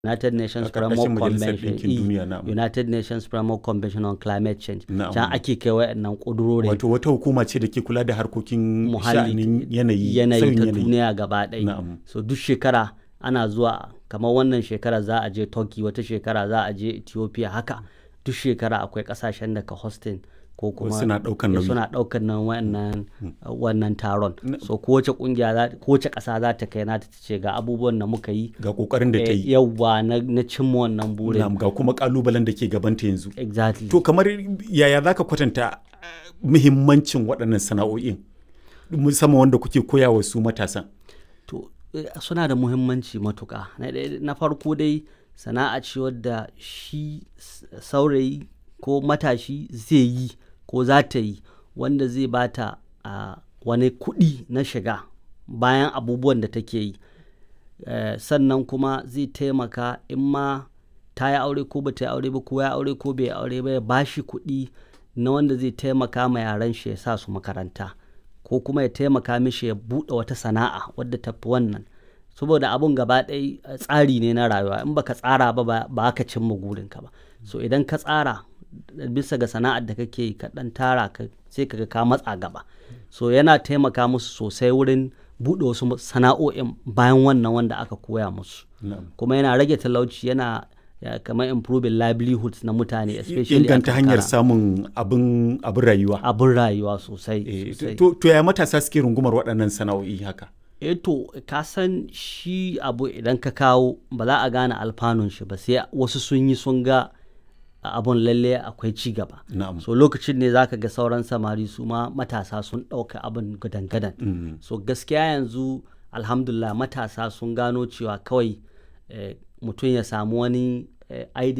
United Nations A ƙarƙashin Framework Majalisar Convention Ɗinkin eh, Duniya, na'am. United Nations Framework Convention on Climate Change Na'am. can ake kai waɗannan ƙudurori Wato wata hukuma ce da ke kula da harkokin muhalli sha'anin yanayi, yanayi sauyin ta yanayi. duniya gaba ɗaya Na'am. so duk shekara ana zuwa kamar wannan shekara za a je turkey wata shekara za a je ethiopia haka duk shekara akwai kasashen da ka hosting ko kuma suna ɗaukan eh, nauyi. suna ɗaukar nan wannan wannan taron so kowace kungiya za kowace ƙasa za ta kai nata ta ce ga abubuwan da muka yi Ga ƙoƙarin da ta eh, yi. yawwa na, na cimma wannan burin Na'am, ga kuma ƙalubalen da ke gabanta yanzu. exactly To kamar yaya za ka kwatanta eh, muhimmancin waɗannan sana'o'in musamman wanda kuke koya wa su matasan? to eh, suna da muhimmanci matuƙa na, ɗaya- na farko dai sana'a ce wadda shi s- saurayi ko matashi zai yi ko za ta yi wanda zai bata a wani kuɗi na shiga bayan abubuwan da take yi Eh, sannan kuma zai taimaka in ma ta yi aure ko ba ta yi aure ba ko ya aure ko bai aure ba ya bashi kuɗi na wanda zai taimaka ma yaran shi ya sa su makaranta ko kuma ya taimaka mishi ya buɗe wata sana'a wadda ta fi wannan saboda abun gaba ɗaya eh, tsari ne na rayuwa in baka tsara ba ba ba ka cimma gurinka ba so idan ka tsara bisa ga sana'ar da kake yi ka ɗan tara ka sai ka ga ka matsa gaba so yana taimaka musu sosai wurin buɗe wasu sana'o'in bayan wannan wanda aka koya musu Na'am. kuma yana rage talauci yana ya, kamar improving livelihoods na mutane especially a Inganta hanyar karkara. samun abin abin rayuwa. abin rayuwa sosai Eh, sosai. to, to ya matasa suke rungumar waɗannan sana'o'i haka? eh to ka san shi abu idan ka kawo ba za a gane alfanun shi ba sai wasu sun yi sun ga abun lalle akwai ci gaba Na'am. so lokacin ne zaka ga sauran samari su ma matasa sun ɗauka abin gadan-gadan Mm. so gaskiya yanzu alhamdulillah matasa sun gano cewa kawai eh, mutum ya samu wani eh, idea